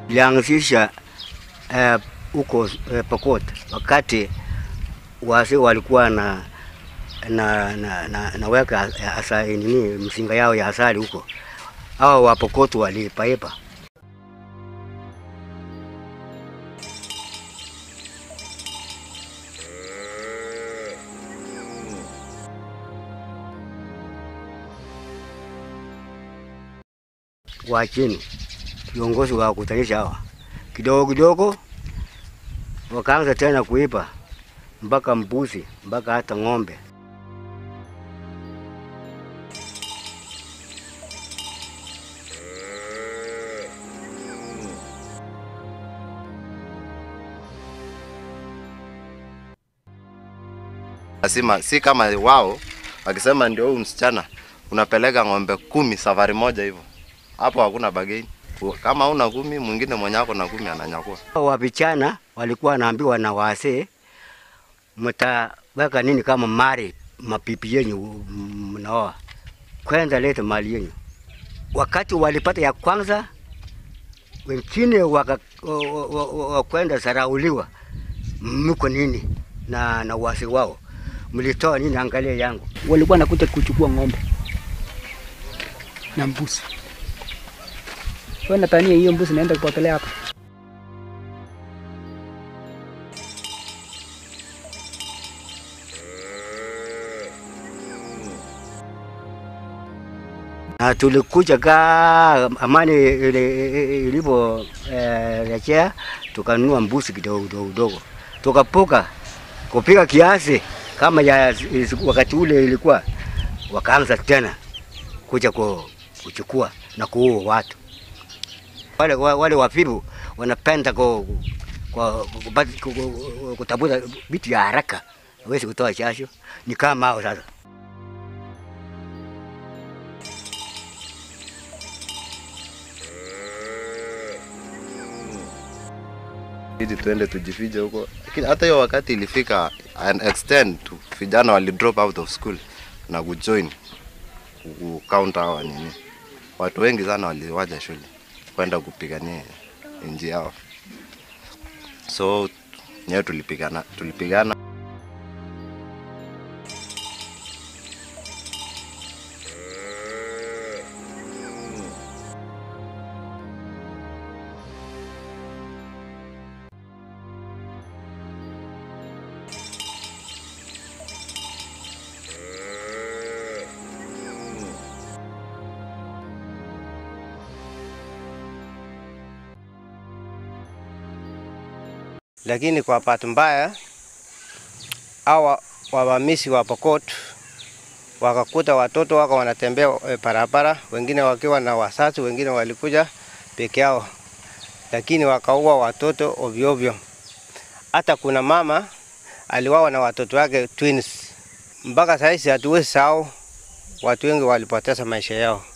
ilianzisha eh, huko eh, Pokot wakati wazee walikuwa na na, na, na, naweka asa, nini msinga yao ya asali huko, hawa Wapokot walipaipa wa chini, viongozi wa kutanisha hawa kidogo kidogo, wakaanza tena kuipa mpaka mbuzi mpaka hata ng'ombe. Lazima si kama wao wakisema ndio huyu msichana unapeleka ng'ombe kumi safari moja hivyo, hapo hakuna bageni. Kama una kumi, mwingine mwenye ako na kumi ananyakua. Wa vijana walikuwa wanaambiwa na wazee, mtaweka nini kama mali mapipi yenyu mnaoa, kwanza leta mali yenyu. Wakati walipata ya kwanza, wengine waka- wa- wa- wa- wa- wakwenda sarauliwa, mko nini na, na wazee wao mlitoa nini? Angalia yangu walikuwa nakuja kuchukua ng'ombe na mbuzi. Wewe natania hiyo mbuzi naenda kupotelea hapa. na tulikuja ka amani ile- ilipo eh, rejea tukanunua mbuzi kidogo kidogo kidogo, tukapuka kupika kiasi kama ya wakati ule ilikuwa, wakaanza tena kuja ku- kuchukua na kuua watu wale, wa- wale wafibu wanapenda ku, ku, kupata- ku, ku, kutafuta vitu ya haraka, hawezi kutoa jasho, ni kama hao sasa. ili tuende tujifiche huko, lakini hata hiyo wakati ilifika an extent tu vijana wali drop out of school na kujoin ku counter hawa nini, watu wengi sana waliwacha shule kwenda kupigania nchi yao, so nyewe tulipigana tulipigana lakini kwa bahati mbaya hawa wavamizi wa Pokot wakakuta watoto wako wanatembea eh, barabara, wengine wakiwa na wazazi, wengine walikuja peke yao, lakini wakaua watoto ovyo ovyo. Hata kuna mama aliwawa na watoto wake twins. Mpaka saizi hatuwezi sahau, watu wengi walipoteza maisha yao.